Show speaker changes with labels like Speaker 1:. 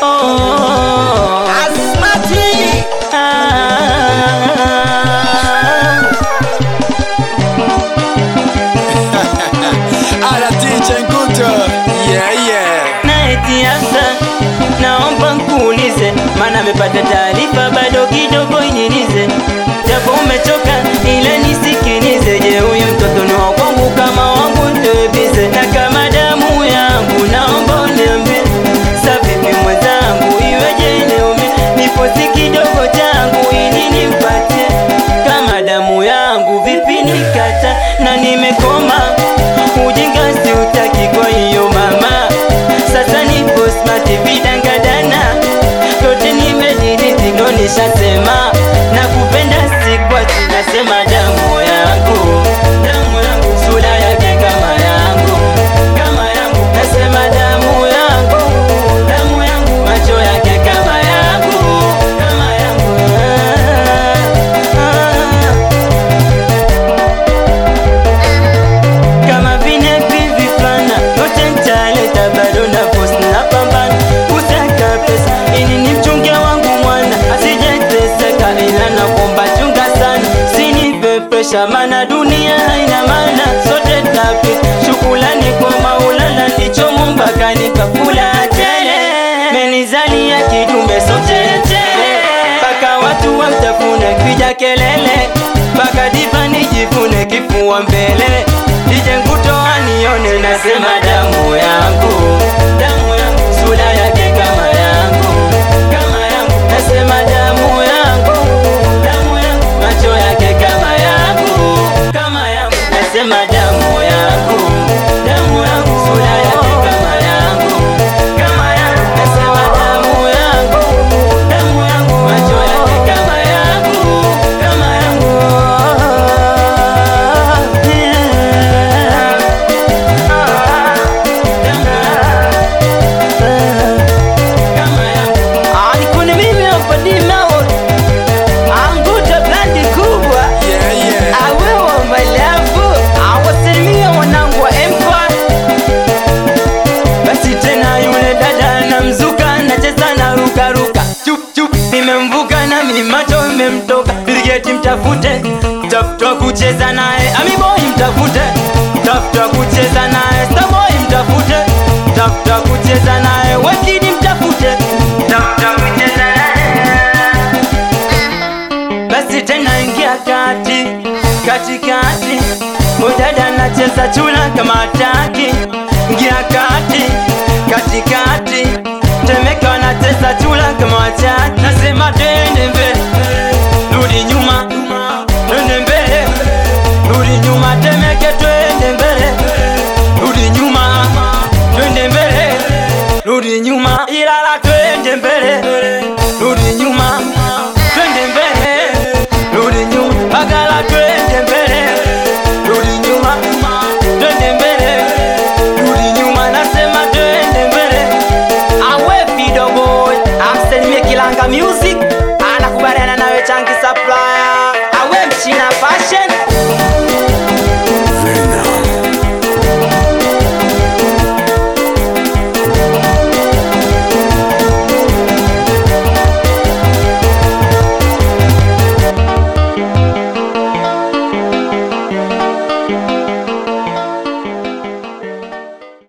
Speaker 1: Asmati
Speaker 2: Ala DJ Nguto Yeah yeah
Speaker 3: naeti hasa naomba nkuulize, maana amepata taarifa bado kidogo inyilize, japo umechoka ila nisikilize. Je, huyu mtoto ni wa kwangu kama wangu ndebize, na kama damu yangu naomba uniambie, sa vipi mwenzangu, iweje niume niposi kidogo changu ili nimpatie kama damu yangu, vipi nikata na nimekoma ujinga siutaki, kwa hiyo mama sasa nipo smart vidangadana yote nimediriti ndo nishasema na kupenda sikwati nasema damu yangu damu yangu sura yake kama yangu kama yangu nasema damu yangu damu yangu macho yake kama yangu kama yangu ah, ah. kama vile pivi flana yote ntaleta bado na post na pambana kusaka pesa ili ni mchunge wangu mwana asijeteseka ila nakomba chunga sana sinipe presha mana dunia haina maana sote tapita shukulani kwa maulana ndicho mumbaka nikakula tele menizalia kidume sote tele mpaka watu watafune kija kelele mpaka diva nijifune kifua mbele nije nguto anione nasema damu yangu damu yangu sura yake kama yangu kama yangu nasema damu yangu damu yangu macho yake kama yangu kama yangu nasema damu yangu damu yangu sura yake kama yangu kama yangu nasema damu yangu damu yangu macho yake kama yangu kama yangu Alikuni mimi hapa Dimao Anguta blandi kubwa
Speaker 2: Yeah yeah
Speaker 3: Awewa malafu Awasalimia wanangu wa Empire Basi tena yule dada na mzuka Nacheza na ruka ruka Chup chup Nimemvuka na mimacho imemtoka Biligeti mtafute Tafuta kucheza naye Amiboy mtafute Tafuta kucheza naye Starboy mtafute Tafuta kucheza naye Wekidi mtafute Tafuta kucheza naye basi tena ingia kati katikati, udada nacheza chula kama taki, ingia kati